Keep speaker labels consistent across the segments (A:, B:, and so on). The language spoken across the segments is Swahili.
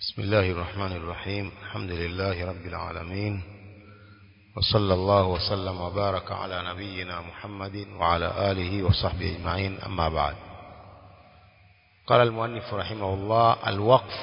A: بسم الله الرحمن الرحيم الحمد لله رب العالمين وصلى الله وسلم وبارك على نبينا محمد وعلى آله وصحبه أجمعين أما بعد قال المؤلف رحمه الله الوقف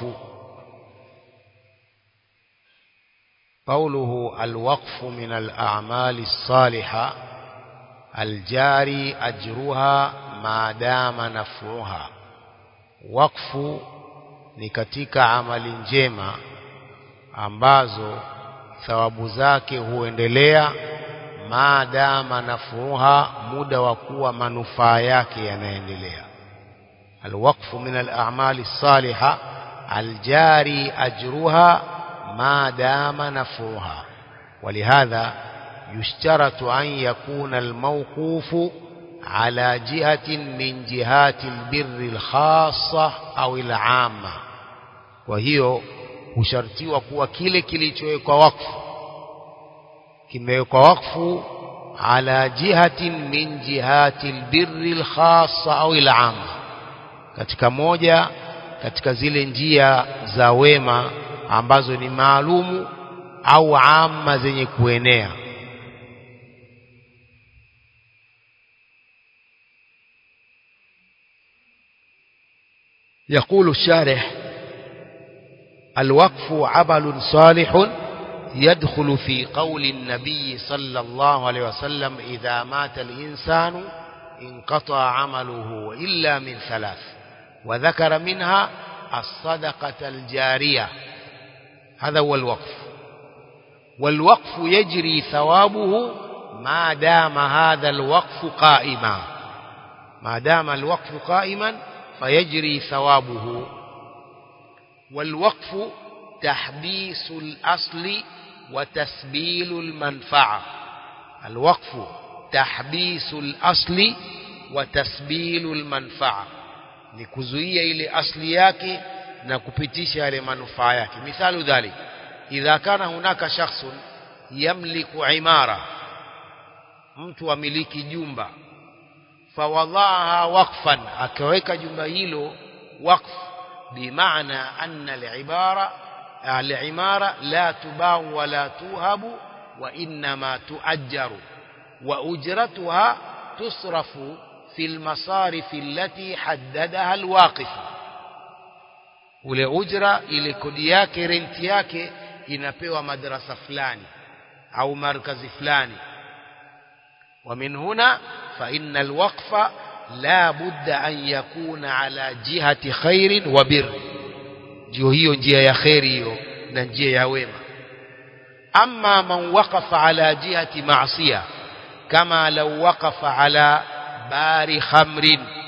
A: قوله الوقف من الأعمال الصالحة الجاري أجرها ما دام نفعها وقف ni katika amali njema ambazo thawabu zake huendelea maadama nafuha muda wa kuwa manufaa yake yanaendelea alwaqfu min al-a'mali as-salihah aljari ajruha maadama nafuha ولهذا يشترط أن يكون الموقوف على جهة من جهات البر الخاصة أو العامة kwa hiyo hushartiwa kuwa kile kilichowekwa wakfu kimewekwa wakfu ala jihatin min jihati albirri alkhassa au alama katika moja katika zile njia za wema ambazo ni maalumu au amma zenye kuenea يقول الشارح الوقف عمل صالح يدخل في قول النبي صلى الله عليه وسلم إذا مات الإنسان انقطع عمله إلا من ثلاث وذكر منها الصدقة الجارية هذا هو الوقف والوقف يجري ثوابه ما دام هذا الوقف قائما ما دام الوقف قائما فيجري ثوابه والوقف تحبيس الأصل وتسبيل المنفعة الوقف تحبيس الأصل وتسبيل المنفعة نكزوية إلى أصل yake na kupitisha yale manufaa yake mithalu dhalik idha kana hunaka shakhsun yamliku imara mtu amiliki jumba fawadhaha waqfan akaweka jumba hilo waqf bimaana anna al-ibara al-imara la tubau wa la tuhabu wa inma tuajjaru wa ujratuha tusrafu fi al-masarif allati haddadaha al-waqif ule ujra ile kodi yake renti yake inapewa madrasa fulani au markazi fulani ومن هنا فإن الوقف لا بد أن يكون على جهة خير وبر جيو هيو njia ya khairi hiyo na njia ya wema أما من وقف على جهة معصية كما لو وقف على بار خمر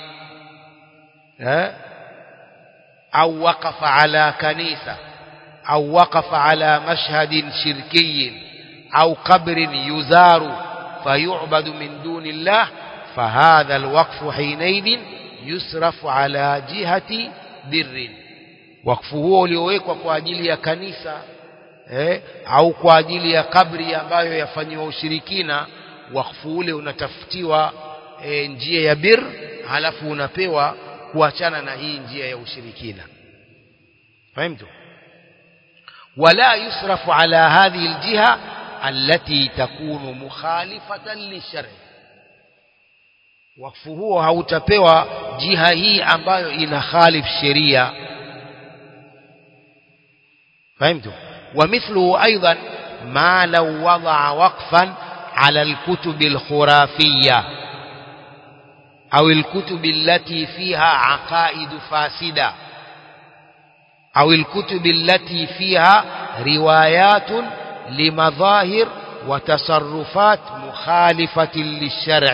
A: أو وقف على كنيسة أو وقف على مشهد شركي أو قبر يزار فيعبد من دون الله فهذا الوقف حينئذ يصرف على جهة بر وقف huo uliowekwa kwa ajili ya kanisa eh, au kwa ajili ya kabri ambayo yafanywa ushirikina wakfu ule unatafutiwa eh, njia ya bir halafu unapewa kuachana na hii njia ya ushirikina fahimtu wala yusrafu ala hadhihi aljiha التي تكون مخالفة للشرع wakfu huo hautapewa jiha hii ambayo ina khalif sheria فهمتم ومثله أيضا ما لو وضع وقفا على الكتب الخرافية أو الكتب التي فيها عقائد فاسدة أو الكتب التي فيها روايات لمظاهر وتصرفات مخالفة للشرع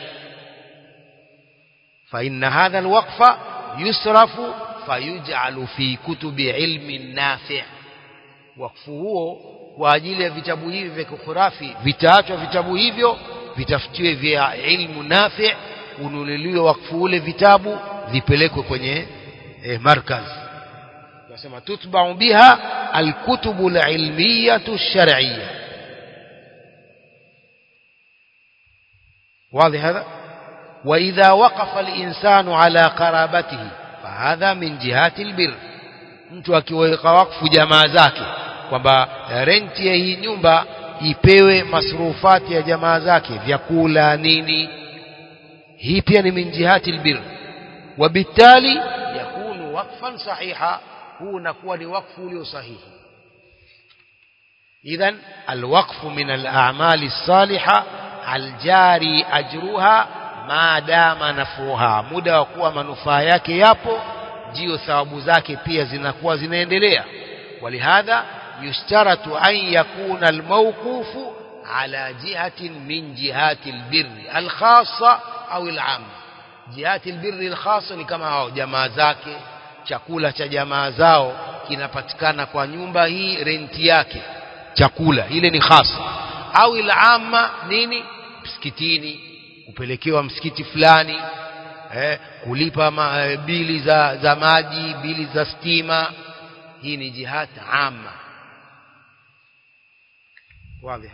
A: فإن هذا الوقف يصرف فيجعل في كتب علم نافع وقف huo kwa ajili ya vitabu hivi vya kikhurafi vitaachwa vitabu hivyo vitafutiwe vya ilmu nafi ununuliwe wakfu ule vitabu vipelekwe kwenye eh, markaz tunasema tutba'u biha alkutubu alilmiyatu alshar'iyya واضح هذا وإذا وقف الإنسان على قرابته فهذا من جهات البر mtu akiweka wakfu jamaa zake kwamba renti ya hii nyumba ipewe masrufati ya jamaa zake vyakula nini hii pia ni min jihati albir وبالتالي يكون وقفا صحيحا هو نكون وقف له صحيح إذن الوقف من الأعمال الصالحة الجاري أجرها ما دام نفوها muda wa kuwa manufaa yake yapo ndio thawabu zake pia zinakuwa zinaendelea ولهذا يشترط أن يكون الموقوف على جهة من جهات البر الخاصة أو العامة jihati albirri alkhasa ni kama hao jamaa zake chakula cha jamaa zao kinapatikana kwa nyumba hii renti yake chakula ile ni khasa au ilama nini msikitini kupelekewa msikiti fulani eh, kulipa ma, eh, bili za, za maji bili za stima hii ni jihad amma واضح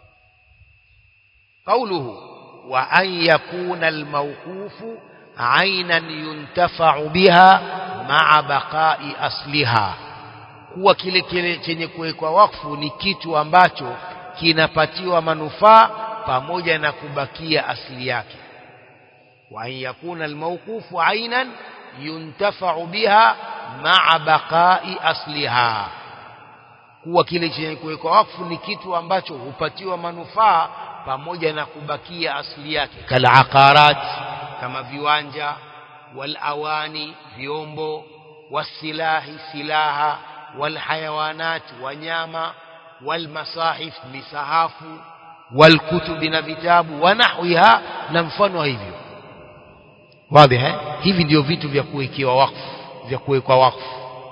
A: قوله وأن يكون الموقوف عينا ينتفع بها مع بقاء أصلها kuwa kile kile chenye kuwekwa wakfu ni kitu ambacho kinapatiwa manufaa pamoja na kubakia asili yake wa an yakuna almawqufu aynan yuntafa'u biha ma'a baqa'i asliha kuwa kile chenye kuwekwa wakfu ni kitu ambacho hupatiwa manufaa pamoja na kubakia asili yake kala aqarat kama viwanja wal awani vyombo wasilahi silaha wal hayawanat wanyama wal masahif misahafu wal kutubi na vitabu wa nahwiha na mfano hivyo wazi eh hivi ndio vitu vya kuwekewa wakfu vya kuwekwa wakfu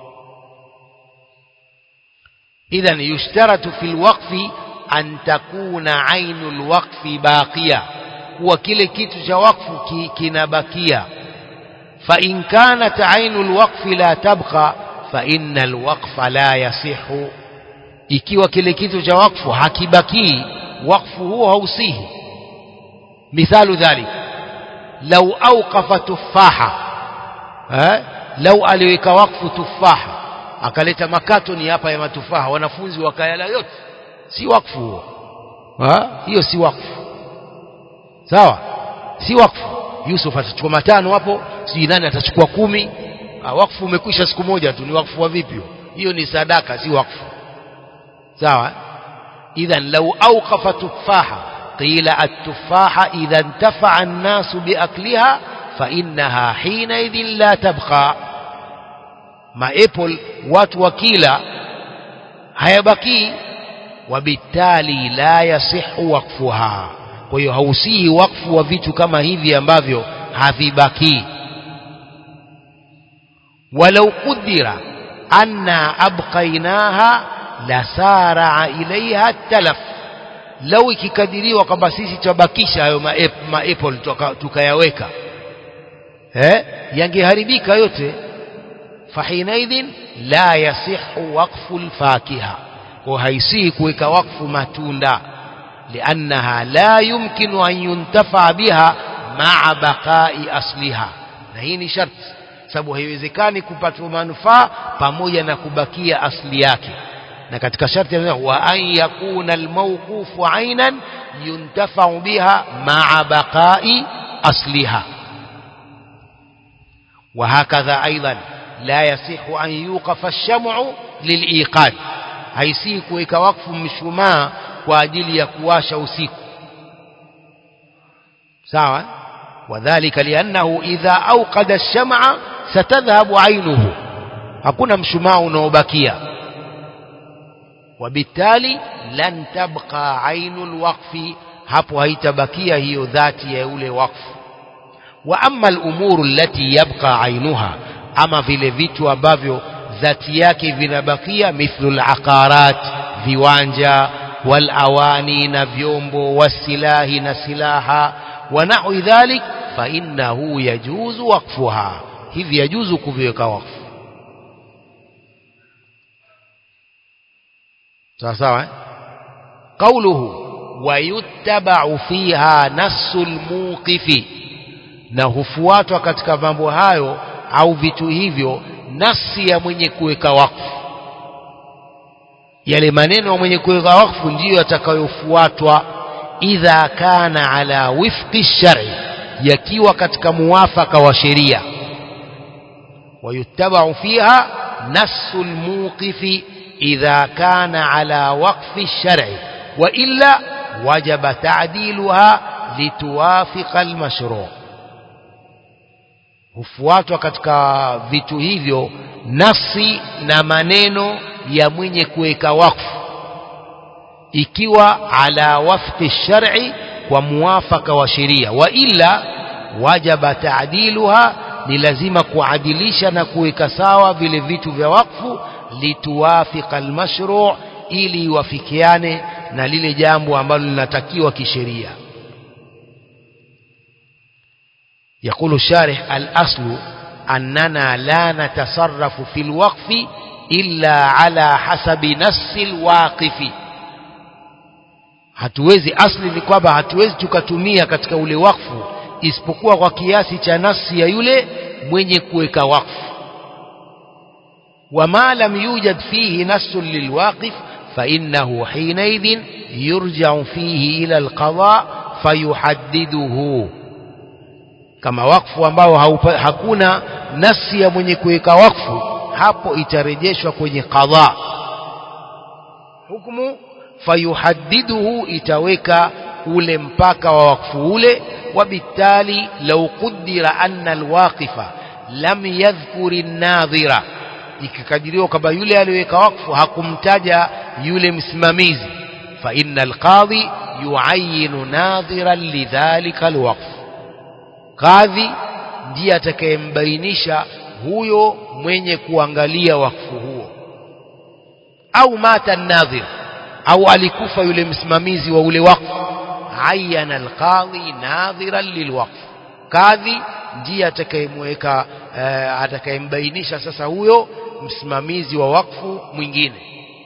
A: idhan yushtaratu fil waqfi an takuna ainul waqfi baqiya kuwa kile kitu cha wakfu ki, kinabakia fa in kanat ainul waqfi la tabqa fa innal waqfa la yasihu ikiwa kile kitu cha wakfu hakibakii wakfu huo hausihi mithalu dhalik lau awqafa tufaha eh lau aliweka wakfu tufaha akaleta makatoni hapa ya matufaha wanafunzi wakayala yote si wakfu huo hiyo si wakfu sawa si wakfu Yusuf atachukua matano hapo sijui nani atachukua kumi ha, wakfu umekwisha siku moja tu ni wakfu wa vipi hiyo ni sadaka si wakfu sawa idhan law awqafa tufaha qila at-tufaha idha intafa'a an-nas biakliha fa innaha hina idhin la tabqa ma apple watu wakila hayabaki wabitali la yasihu wakfuha kwa hiyo hausihi wakfu wa vitu kama hivi ambavyo havibaki walau qudira anna abqainaha lasara ilaiha talaf lau ikikadiriwa kwamba sisi tutabakisha hayo maapple tukayaweka eh yangeharibika yote fahinaidhin la yasihu waqfu alfakiha kwa haisihi kuweka wakfu matunda liannaha la yumkinu an yuntafa biha maa baqai asliha na hii ni sharti sababu haiwezekani kupatwa manufaa pamoja na kubakia asli yake na katika sharti wa an yakuna almawqufu aynan yuntafau biha maa baqai asliha وهكذا أيضا لا يصح أن يوقف الشمع للإيقاد haisii kuweka wakfu mshumaa kwa ajili ya kuwasha usiku sawa wadhālika liannahu idha awqada ash-sham'a satadhhabu 'aynuhu hakuna mshumaa unaobakia wabitali lan tabqa 'ainul waqfi hapo haitabakia hiyo dhati ya ule wakfu wa amma al-umuru allati yabqa 'ainuha ama vile vitu ambavyo dhati yake vinabakia mithlu al-aqarat viwanja wal awani na vyombo wasilahi na silaha wa nahwi dhalik fa innahu yajuzu waqfuha hivi yajuzu kuviweka wakfu sawa sawa eh? qawluhu wayuttaba'u fiha nassul muqifi na hufuatwa katika mambo hayo au vitu hivyo nasi ya mwenye kuweka wakfu yale maneno ya mwenye kuweka wakfu ndiyo yatakayofuatwa idha kana ala wifqi shari yakiwa katika muwafaka wa sheria ويتبع فيها نص الموقف إذا كان على وقف الشرع وإلا وجب تعديلها لتوافق المشروع hufuatwa katika vitu hivyo nafsi na maneno ya mwenye kuweka wakfu ikiwa ala wafqi shar'i kwa muwafaka wa sheria wa illa wajaba taadiluha ni lazima kuadilisha na kuweka sawa vile vitu vya wakfu lituwafika almashru' ili iwafikiane na lile jambo ambalo linatakiwa kisheria يقول الشارح الأصل أننا لا نتصرف في الوقف إلا على حسب نص الواقف hatuwezi asli ni kwamba hatuwezi tukatumia katika ule wakfu isipokuwa kwa kiasi cha nafsi ya yule mwenye kuweka wakfu wama lam yujad fihi nassun lilwaqif fainnahu hinaidhin yurjau fihi ila alqada fayuhaddiduhu kama wakfu ambao haupa, hakuna nafsi ya mwenye kuweka wakfu hapo itarejeshwa kwenye qadha hukumu fayuhaddiduhu itaweka ule mpaka wa wakfu ule وبالتالي لو قدر أن الواقف لم يذكر الناظر ikikadiriwa kwamba yule aliyeweka wakfu hakumtaja yule msimamizi fa inna alqadhi yuayinu nadhiran lidhalika alwaqf kadhi ndiye atakayembainisha huyo mwenye kuangalia wakfu huo au mata nadhir au alikufa yule msimamizi wa ule wakfu عين القاضي ناظرا للوقف kadhi ndiye atakayemweka uh, atakayembainisha sasa huyo msimamizi wa wakfu mwingine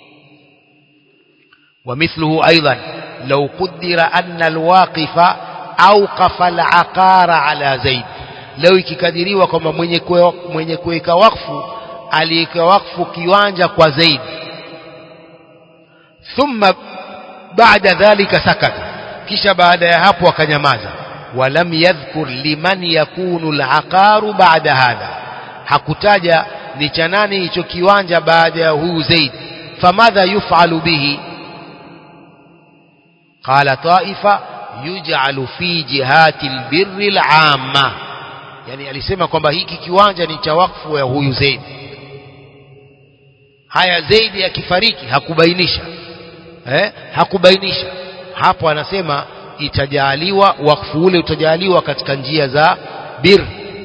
A: ومثله أيضا لو قدر أن الواقف أوقف العقار على زيد لو ikikadiriwa kwamba mwenye mwenye kuweka wakfu aliweka wakfu kiwanja kwa Zaid thumma baada dhalika sakata kisha baada ya hapo akanyamaza walam yadhkur liman yakunu al-aqaru ba'da hadha hakutaja ni cha nani hicho kiwanja baada ya huyu Zaid famadha yuf'alu bihi qala ta'ifa yuj'alu fi jihati al-birri al-'amma yani alisema kwamba hiki kiwanja ni cha wakfu ya huyu Zaid haya Zaid akifariki hakubainisha eh hakubainisha hapo anasema itajaliwa wakfu ule utajaliwa katika njia za bir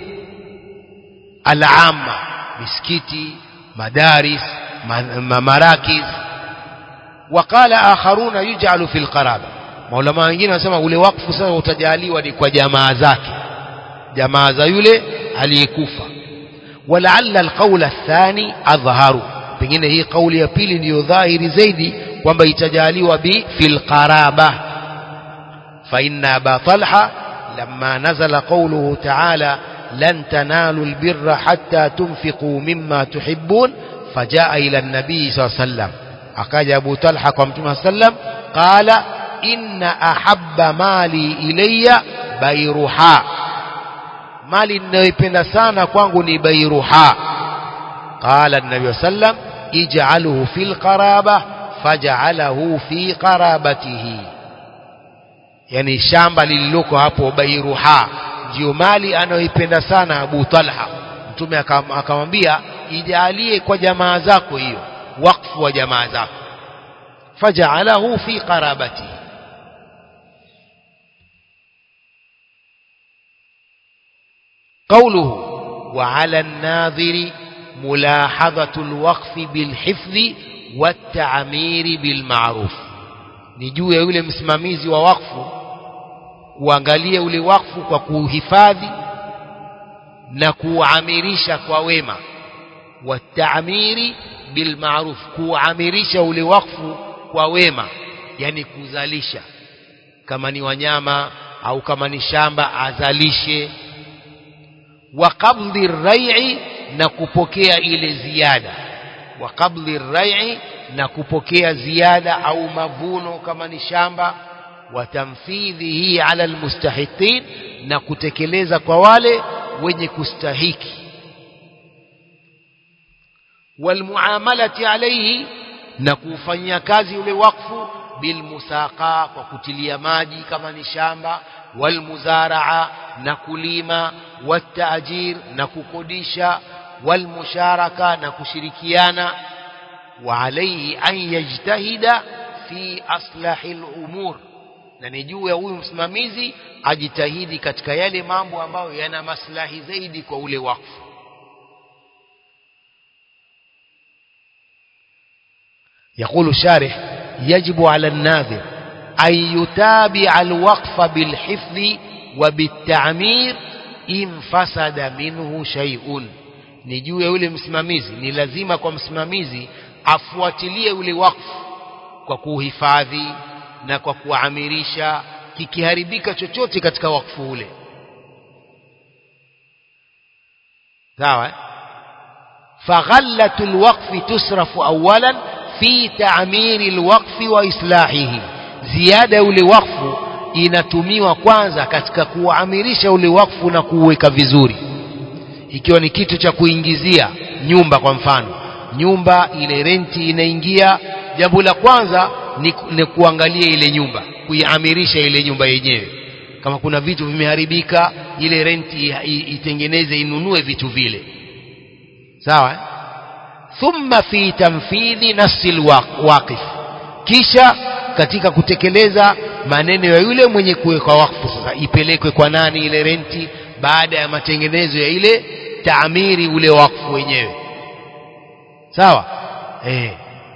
A: al-amma misikiti madaris marakiz wakala akharuna yuj'alu fil qaraba maulama wengine wanasema ule wakfu sasa utajaliwa ni kwa jamaa zake jamaa za yule aliyekufa walaalla alqawla athani adhharu pengine hii kauli ya pili ndiyo dhahiri zaidi kwamba itajaliwa bi fil qaraba fa inna aba talha lamma nazala qawluhu ta'ala lan tanalu albirra hatta tunfiqu mimma tuhibbun fajaa ila an-nabii sallallahu alayhi wasallam akaja abu talha kwa mtume sallam qala inna ahabba mali ilayya bayruha mali ninayoipenda sana kwangu ni bayruha qala an-nabii sallam ij'alhu fil qaraba faj'alahu fi qarabatihi yani shamba lililoko hapo bayruha ndio mali anayoipenda sana Abu Talha mtume akamwambia ijalie kwa jamaa zako hiyo wakfu wa jamaa zako faj'alahu fi qarabatihi قوله وعلى الناظر ملاحظة الوقف بالحفظ والتعمير بالمعروف نجuu ya yule msimamizi wa wakfu kuangalia ule wakfu kwa kuhifadhi na kuamirisha kwa wema wataamiri bilmaruf kuamirisha ule wakfu kwa wema yani kuzalisha kama ni wanyama au kama ni shamba azalishe وقبض الريع na kupokea ile ziada wa qabli rai'i na kupokea ziada au mavuno kama ni shamba wa tamfidhihi ala almustahiqin na kutekeleza kwa wale wenye kustahiki walmuamalati alayhi na kufanyia kazi ule wakfu bilmusaqa kwa kutilia maji kama ni shamba walmuzaraa na kulima wataajir na kukodisha walmusharaka na kushirikiana wa alayhi an yajtahida fi aslahi al-umur na ni juu ya huyu msimamizi ajitahidi katika yale mambo ambayo yana maslahi zaidi kwa ule wakfu يقول الشارح يجب على الناظر أن يتابع الوقف بالحفظ وبالتعمير إن فسد منه شيء ni juu ya yule msimamizi ni lazima kwa msimamizi afuatilie ule wakfu kwa kuhifadhi na kwa kuamirisha kikiharibika chochote katika wakfu ule sawa faghallatul waqfi tusrafu awalan fi ta'miri alwaqfi wa islahihi ziada ule wakfu inatumiwa kwanza katika kuamirisha ule wakfu na kuuweka vizuri ikiwa ni kitu cha kuingizia nyumba kwa mfano nyumba ile renti inaingia jambo la kwanza ni, ni kuangalia ile nyumba kuiamirisha ile nyumba yenyewe kama kuna vitu vimeharibika ile renti itengeneze inunue vitu vile sawa thumma fi tamfidhi nafsi alwaqif kisha katika kutekeleza maneno ya yule mwenye kuwekwa wakfu sasa ipelekwe kwa nani ile renti baada ya matengenezo ya ile taamiri ule wakfu wenyewe sawa eh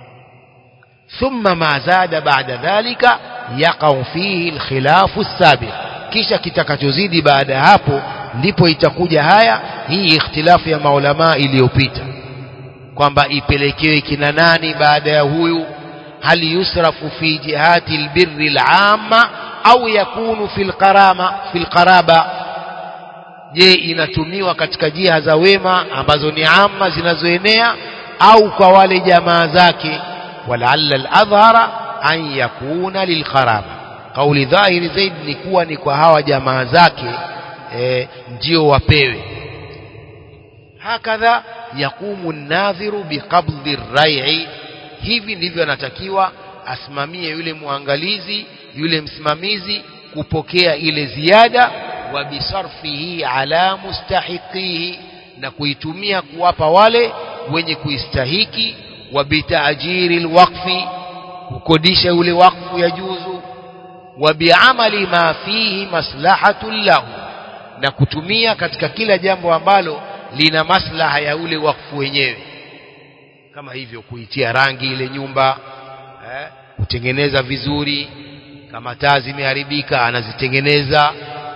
A: ثم ما زاد بعد ذلك يقع فيه الخلاف السابق kisha kitakachozidi baada ya hapo ndipo itakuja haya hii ikhtilafu ya maulama iliyopita kwamba ipelekewe kina nani baada ya huyu hal yusrafu fi jihati albirri al'amma au yakunu fil qarama fil qaraba je inatumiwa katika jiha za wema ambazo ni amma zinazoenea au kwa wale jamaa zake walaalla al-adhhara an yakuna lilqaraba kauli dhahiri zaidi ni kuwa ni kwa hawa jamaa zake e, ndio wapewe hakadha yakumu an-nadhiru biqabdhi ar-ray'i hivi ndivyo anatakiwa asimamie yule muangalizi yule msimamizi kupokea ile ziada wa bisarfihi ala mustahiqihi na kuitumia kuwapa wale wenye kuistahiki wa bitaajiri alwaqfi kukodisha ule wakfu ya juzu wa biamali ma fihi maslahatun lahu na kutumia katika kila jambo ambalo lina maslaha ya ule wakfu wenyewe kama hivyo kuitia rangi ile nyumba eh, kutengeneza vizuri kama taa zimeharibika anazitengeneza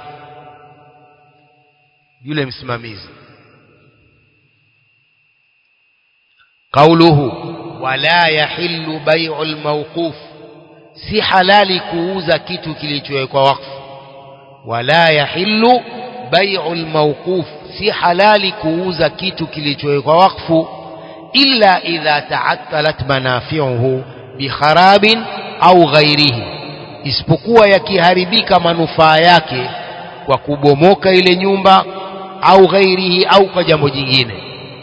A: yule msimamizi قوله ولا يحل بيع الموقوف si halali kuuza kitu kilichowekwa wakfu wala yahillu bai'u almawquf si halali kuuza kitu kilichowekwa wakfu illa idha ta'attalat manafi'uhu bikharabin au ghairihi isipokuwa yakiharibika manufaa yake kwa kubomoka ile nyumba au ghairihi au kwa jambo jingine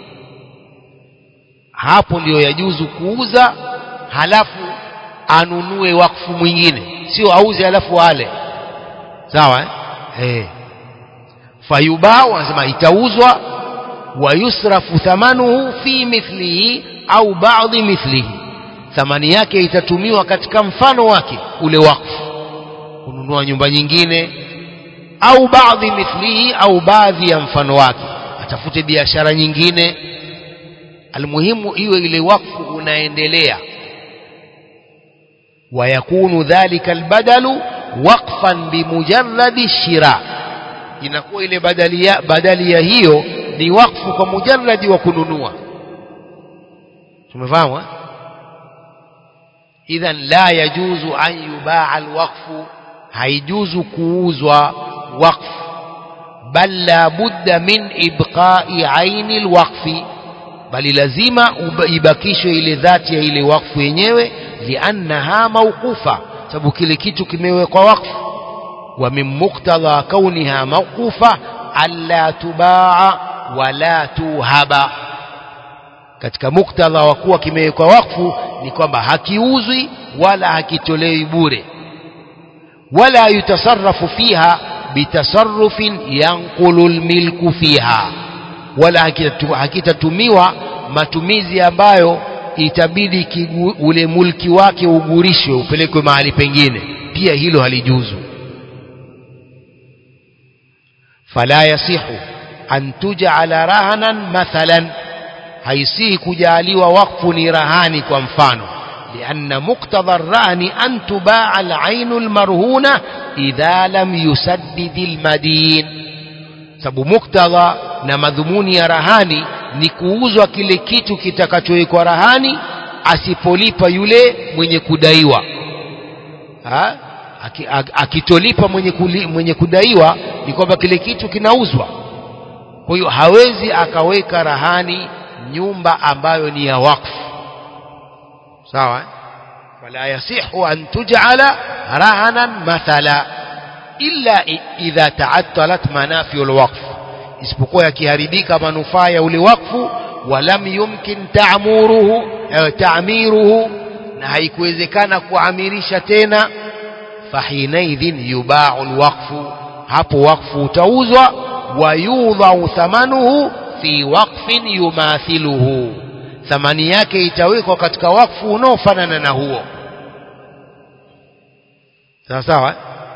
A: hapo ndiyo yajuzu kuuza halafu anunue wakfu mwingine sio auze halafu ale sawa eh hey. fayubau anasema itauzwa wa yusrafu thamanuhu fi mithlihi au baadhi mithlihi thamani yake itatumiwa katika mfano wake ule wakfu kununua nyumba nyingine au baadhi mithlihi au baadhi ya mfano wake atafute biashara nyingine almuhimu iwe ile wakfu unaendelea ويكون ذلك البدل وقفا بمجرد الشراء inakuwa ile badalia badalia hiyo ni wakfu kwa mujarradi wa kununua tumefahamu idhan la yajuzu an yubaa alwaqfu haijuzu kuuzwa waqf bal la budda min ibqai aini alwaqfi bali lazima ibakishwe ile dhati ya ile wakfu yenyewe liannaha mawqufa sababu kile kitu kimewekwa wakfu wa min muqtadha kauniha mawqufa alla tubaa wala tuhaba katika muktadha wa kuwa kimewekwa wakfu ni kwamba hakiuzwi wala hakitolewi bure wala yutasarrafu fiha bitasarrufin yanqulu almilku fiha wala hakitatumiwa matumizi ambayo itabidi kigu, ule mulki wake ugurishwe upelekwe mahali pengine pia hilo halijuzu fala yasihu an tuj'ala rahanan mathalan haisihi kujaliwa wakfu ni rahani kwa mfano لأن مقتضى الرهن أن تباع العين المرهونة إذا لم يسدد المدين sababu muktadha na madhumuni ya rahani ni kuuzwa kile kitu kitakachowekwa rahani asipolipa yule mwenye kudaiwa ha? akitolipa mwenye, kuli, mwenye kudaiwa ni kwamba kile kitu kinauzwa kwa hiyo hawezi akaweka rahani nyumba ambayo ni ya wakfu sawa wala yasihu an tuj'ala rahanan mathala illa idha ta'attalat manafiu alwaqf isipokuwa yakiharibika manufaa ya ule wakfu walam yumkin ta'muruhu ta'miruhu na haikuwezekana kuamirisha tena fahinaidhin yuba'u alwaqfu hapo wakfu utauzwa wayudhau thamanuhu fi waqfin yumathiluhu thamani yake itawekwa katika wakfu unaofanana na huo sawa sawa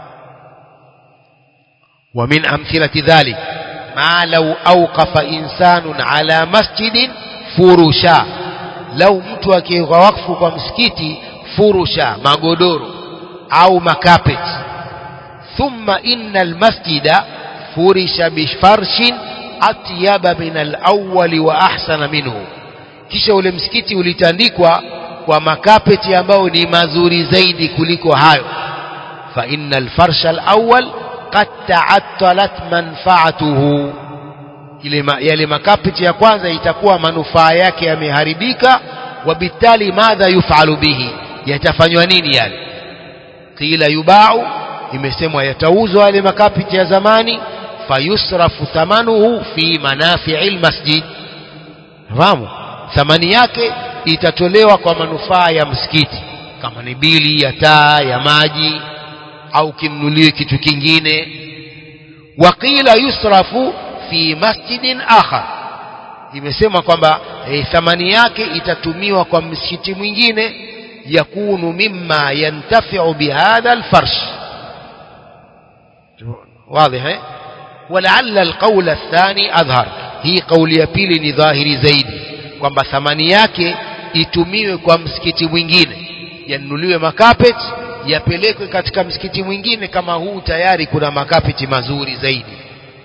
A: ومن أمثلة ذلك ما لو أوقف إنسان على مسجد فرشا لو mtu akiweka wakfu kwa msikiti furusha magodoro au makapet thumma inna almasjida furisha bifarshin atyaba min alawwali wa ahsana minhu kisha ule msikiti ulitandikwa kwa makapeti ambayo ni mazuri zaidi kuliko hayo fa inna alfarsha alawwal qad ta'attalat manfaatuhu ile ma, yale makapeti ya kwanza itakuwa manufaa yake yameharibika wabitali madha yufalu bihi yatafanywa nini yale qila yubau imesemwa yatauzwa yale makapeti ya zamani fayusrafu thamanuhu fi manafi'i almasjid fahamu thamani yake itatolewa kwa manufaa ya msikiti kama ni bili ya taa ya maji au kimnulie kitu kingine waqila yusrafu fi masjidin akhar imesema kwamba e, thamani yake itatumiwa kwa msikiti mwingine yakunu mimma yantafiu bihadha alfarsh واضح eh ولعل القول الثاني أظهر hii kauli ya pili ni dhahiri zaidi kwamba thamani yake itumiwe kwa msikiti mwingine yanunuliwe makapet yapelekwe katika msikiti mwingine kama huu tayari kuna makapeti mazuri zaidi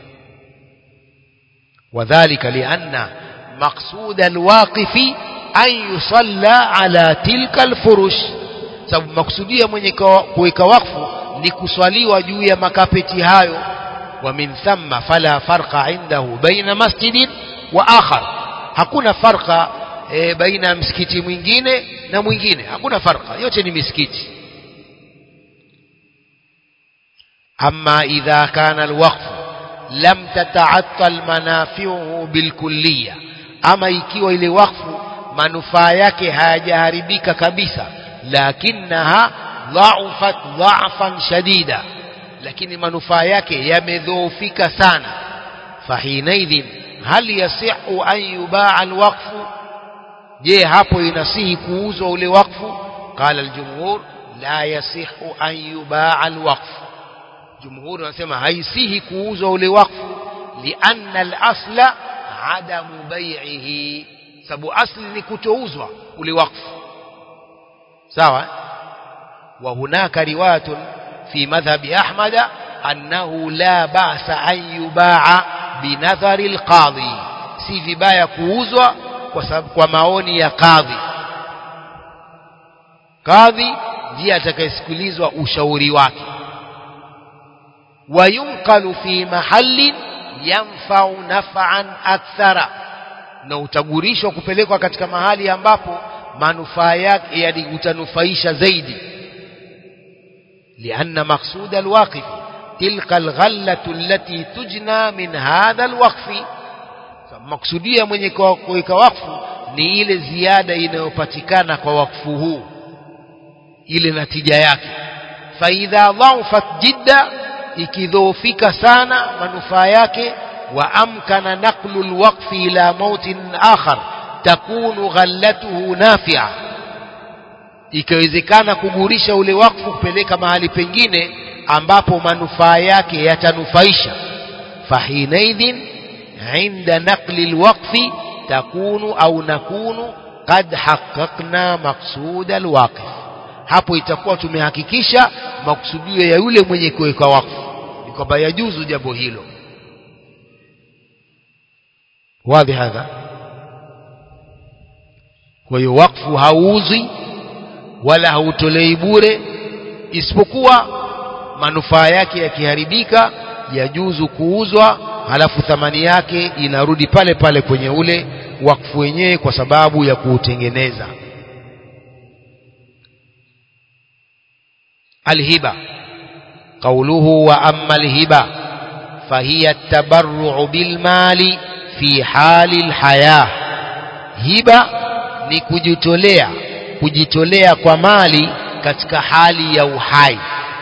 A: وذلك لأن مقصود الواقف أن يصلى على تلك الفرش sababu maksudia mwenye kuweka wakfu ni kuswaliwa juu ya makapeti hayo wa min thamma fala farqa indahu baina masjidin wa akhar hakuna farqa e, baina msikiti mwingine na mwingine hakuna farqa yote ni misikiti amma idha kana alwaqfu lam tata'attal manafi'uhu bilkulliya ama ikiwa ile wakfu manufaa yake hayajaharibika kabisa lakinaha dha'afat dha'fan shadida lakini manufaa yake yamedhoofika sana fahinaidhin hal yasihu an yubaa alwaqfu je hapo inasihi kuuzwa ule wakfu qala aljumhur la yasihu an yubaa alwaqfu jumhuri wanasema haisihi kuuzwa ule wakfu lianna al-asla adamu bai'ihi sababu asli ni kutouzwa ule wakfu sawa wa hunaka riwayatun fi madhhabi ahmad annahu la ba'sa an yuba'a binadhari al-qadhi si vibaya kuuzwa kwa sababu kwa maoni ya kadhi kadhi ndiye atakayesikilizwa ushauri wake وينقل في محل yanfau naf'an akthara na utagurishwa kupelekwa katika mahali ambapo manufaa yake yani utanufaisha zaidi لأن مقصود الواقف تلك الغلة التي تجنى من هذا الوقف مقصودية mwenye kuweka wakfu ni ile ziada inayopatikana kwa wakfu huu ile natija yake faidha dhaufat jidda ikidhoofika sana manufaa yake wa amkana naqlu alwaqfi ila mautin akhar takunu ghallatuhu nafi'a ikawezekana kugurisha ule wakfu kupeleka mahali pengine ambapo manufaa yake yatanufaisha fahinaidhin inda naqli alwaqfi takunu au nakunu qad haqqaqna maqsud alwaqif hapo itakuwa tumehakikisha makusudio ya yule mwenye kuweka wakfu ni kwamba yajuzu jambo hilo wazi hadha kwa hiyo wakfu hauuzwi wala hautolei bure isipokuwa manufaa yake yakiharibika yajuzu kuuzwa halafu thamani yake inarudi pale pale kwenye ule wakfu wenyewe kwa sababu ya kuutengeneza الهبة قوله وأما الهبة فهي التبرع بالمال في حال الحياة هبة ni kujitolea kujitolea kwa mali katika hali ya uhai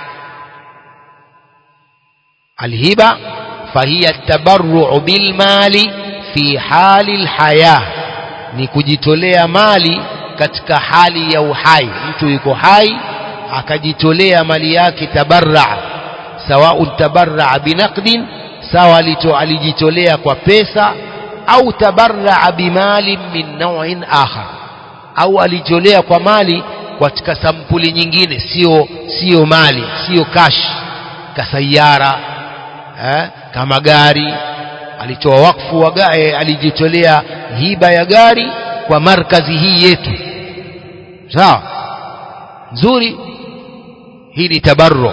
A: alhiba fahiya tabarru'u bil mali fi hali alhaya ni kujitolea mali katika hali ya uhai mtu yuko hai akajitolea mali yake tabarra sawa tabarra binaqdin sawa alijitolea kwa pesa au tabarra bimali min naw'in akhar au alijitolea kwa mali katika sampuli nyingine sio sio mali sio cash kasayara eh, kama gari alitoa wakfu wa gari alijitolea hiba ya gari kwa markazi hii yetu sawa nzuri hii ni tabarru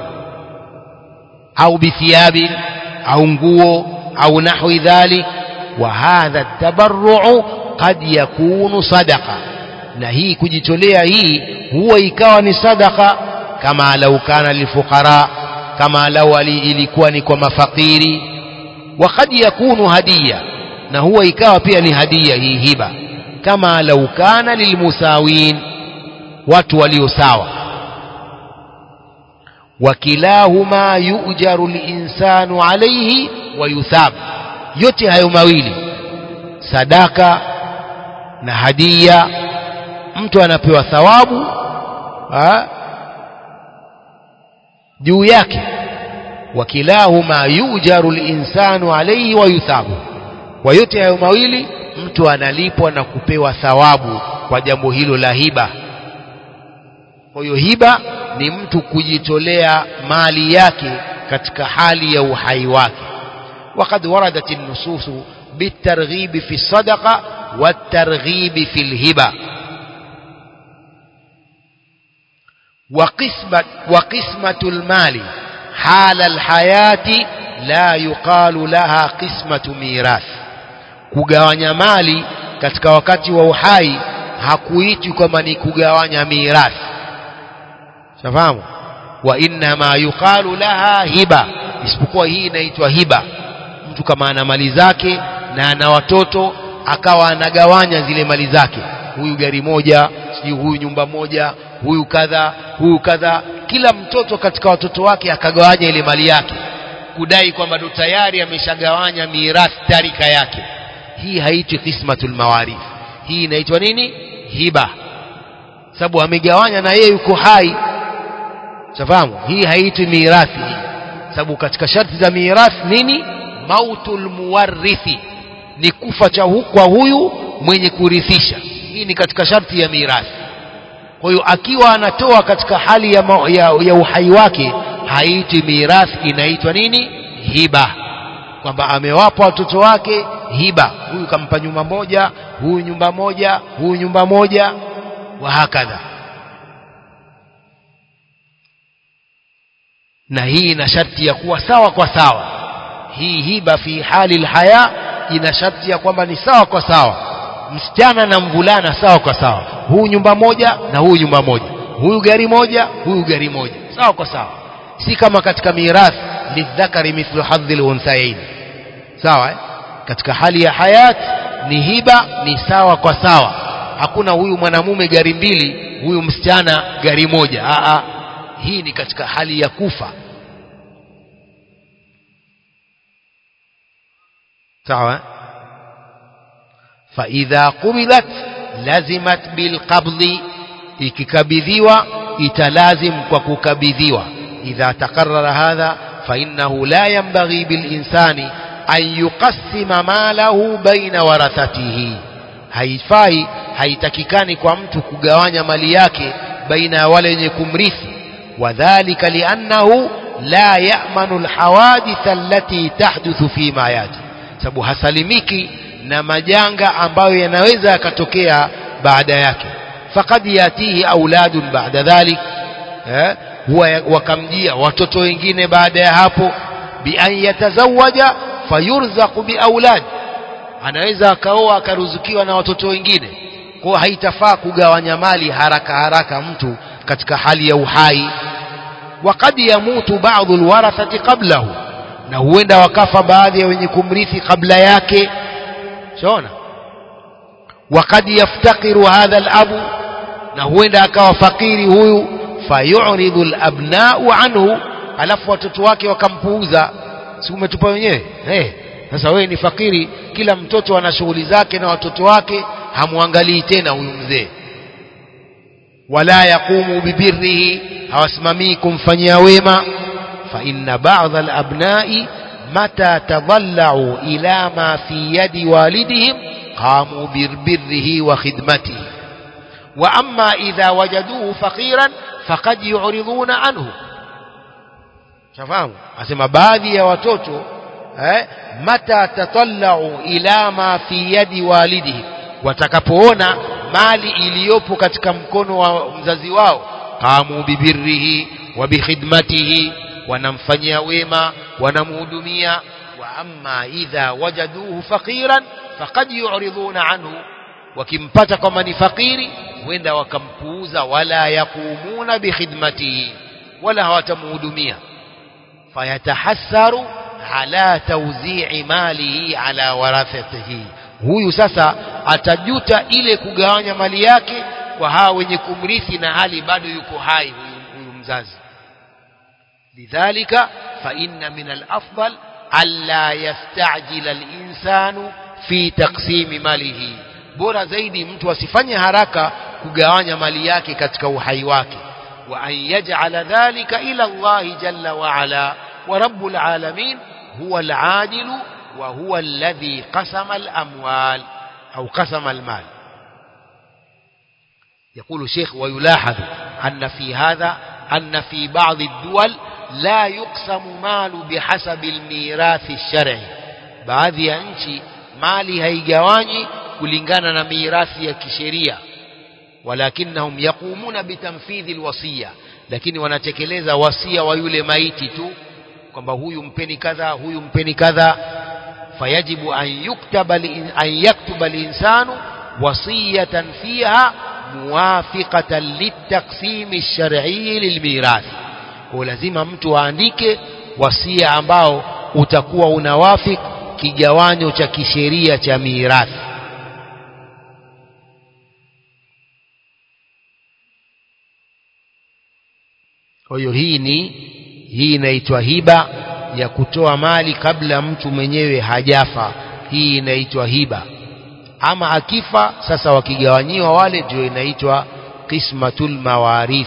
A: au bithiabin au nguo au nahwi dhalik wa hadha tabarru qad yakunu sadaqa na hii kujitolea hii huwa ikawa ni sadaqa kama lau kana lifuqara kama lau ilikuwa ni kwa mafakiri wa qad yakunu hadiya na huwa ikawa pia ni hadiya hii hiba kama lau kana lilmusawin watu walio sawa wakilahuma yujaru linsanu alaihi wa yuthab yote hayo mawili sadaka na hadia mtu anapewa thawabu juu yake wakilahuma yujaru linsanu alaihi wa yuthabu kwa yote hayo mawili mtu analipwa na kupewa thawabu kwa jambo hilo la hiba kwa hiyo hiba ni mtu kujitolea mali yake katika hali ya uhai wake وقد وردت النصوص بالترغيب في الصدقة والترغيب في الهبة وقسمة, وقسمة المال حال الحياة لا يقال لها قسمة ميراث kugawanya mali katika wakati wa uhai hakuitwi kwamba ni kugawanya mirathi safahamu wa innama yuqalu laha hiba isipokuwa hii inaitwa hiba mtu kama ana mali zake na ana watoto akawa anagawanya zile mali zake huyu gari moja sijui huyu nyumba moja huyu kadha huyu kadha kila mtoto katika watoto wake akagawanya ile mali yake kudai kwamba ndo tayari ameshagawanya mirathi tarika yake hii haitwi qismatul mawarith hii inaitwa nini hiba sababu amegawanya na yeye yuko hai safahamu hii haitwi mirathi hii sababu katika sharti za mirathi nini mautul muwarrithi ni kufa cha hu, kwa huyu mwenye kurithisha hii ni katika sharti ya mirathi kwa hiyo akiwa anatoa katika hali ya, ma, ya, ya uhai wake haitwi mirathi inaitwa nini hiba kwamba amewapa watoto wake hiba huyu kampa nyumba moja huyu nyumba moja huyu nyumba moja wa hakadha na hii ina sharti ya kuwa sawa kwa sawa hii hiba fi hali alhaya ina sharti ya kwamba ni sawa kwa sawa msichana na mvulana sawa kwa sawa huyu nyumba moja na huyu nyumba moja huyu gari moja huyu gari moja sawa kwa sawa si kama katika mirathi lidhakari mithlu hadhi lunthayain sawa eh? katika hali ya hayat ni hiba ni sawa kwa sawa hakuna huyu mwanamume gari mbili huyu msichana gari moja Aa, hii ni katika hali ya kufa sawa فإذا قبضت لزمت بالقبض ikikabidhiwa italazim kwa kukabidhiwa idha takarrara hadha فإنه لا ينبغي بالإنسان أن يقسم ماله بين ورثته haifai haitakikani kwa mtu kugawanya mali yake baina ya wale wenye kumrithi wadhalika liannahu la ya'manu alhawadith allati tahduthu fi ma yati sababu hasalimiki na majanga ambayo yanaweza yakatokea baada yake faqad yatihi auladun baada dhalik eh, huwa wakamjia watoto wengine baada ya hapo bi an yatazawaja fayurzaqu bi aulad anaweza akaoa akaruzukiwa na watoto wengine kwa haitafaa kugawanya mali haraka haraka mtu katika hali ya uhai وقد يموت بعض الورثة قبله na huenda wakafa baadhi ya wenye kumrithi kabla yake shaona وقد يفتقر هذا الأب na huenda akawa fakiri huyu fayuridhu alabna'u anhu alafu watoto wake wakampuuza si umetupa wenyewe hey, sasa wewe ni fakiri kila mtoto ana shughuli zake na watoto wake hamwangalii tena huyu mzee wala yaqumu bibirrihi hawasimamii kumfanyia wema fa inna ba'dha alabna'i mata tadallau ila ma fi yadi walidihim qamu birbirrihi wa khidmatihi wa amma idha wajaduhu faqiran faqad yu'riduna anhu shafahamu asema baadhi ya watoto eh, mata tatallau ila ma fi yadi walidihi watakapoona mali iliyopo katika mkono wa mzazi wao qamu bibirrihi wa bikhidmatihi wanamfanyia wema wanamhudumia wa amma idha wajaduhu faqiran faqad yu'riduna anhu wakimpata kwamba ni fakiri huenda wakampuuza wala yaqumuna bikhidmatihi wala hawatamhudumia fayatahassaru ala tawzi'i malihi ala warathatihi huyu sasa atajuta ile kugawanya mali yake kwa hawa wenye kumrithi na hali bado yuko hai huyu, huyu mzazi lidhalika fa inna min al-afdal alla yastajila al-insanu fi taqsimi malihi bora zaidi mtu asifanye haraka kugawanya mali yake katika uhai wake wa an yaj'ala dhalika ila Allah jalla wa ala wa rabbul alamin huwa al-adil wa huwa alladhi qasama al-amwal au qasama al-mal يقول الشيخ ويلاحظ أن في هذا أن في بعض الدول لا يقسم مال بحسب الميراث الشرعي بعض ya nchi mali haigawanyi kulingana na mirathi ya kisheria walakinnahum yaqumuna bitanfidhi alwasiya lakini wanatekeleza wasia wa yule maiti tu kwamba huyu mpeni kadha huyu mpeni kadha fayajibu an yuktaba an yaktuba alinsanu wasiyatan fiha muwafiqatan litaqsim alshar'i lilmirath kwa lazima mtu aandike wasia ambao utakuwa unawafik kigawanyo cha kisheria cha mirathi kwa hiyo hii ni hii inaitwa hiba ya kutoa mali kabla mtu mwenyewe hajafa hii inaitwa hiba ama akifa sasa wakigawanyiwa wale ndio inaitwa qismatul mawarith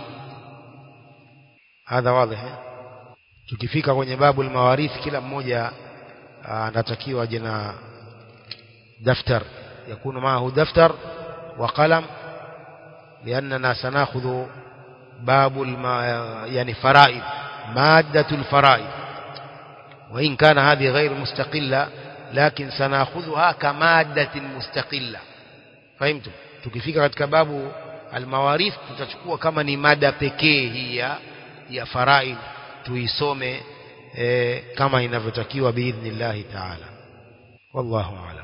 A: hadha wazi tukifika kwenye babu mawarith kila mmoja anatakiwa aje na daftar yakunu maahu daftar wa qalam لأننا سنأخذ باب الم... يعني فرائض مادة الفرائض وإن كان هذه غير مستقلة لكن سنأخذها كمادة مستقلة فهمتم tukifika katika babu almawarith tutachukua kama ni mada pekee hii ya ya faraid tuisome e, kama inavyotakiwa biidhnillahi taala wallahu a'lam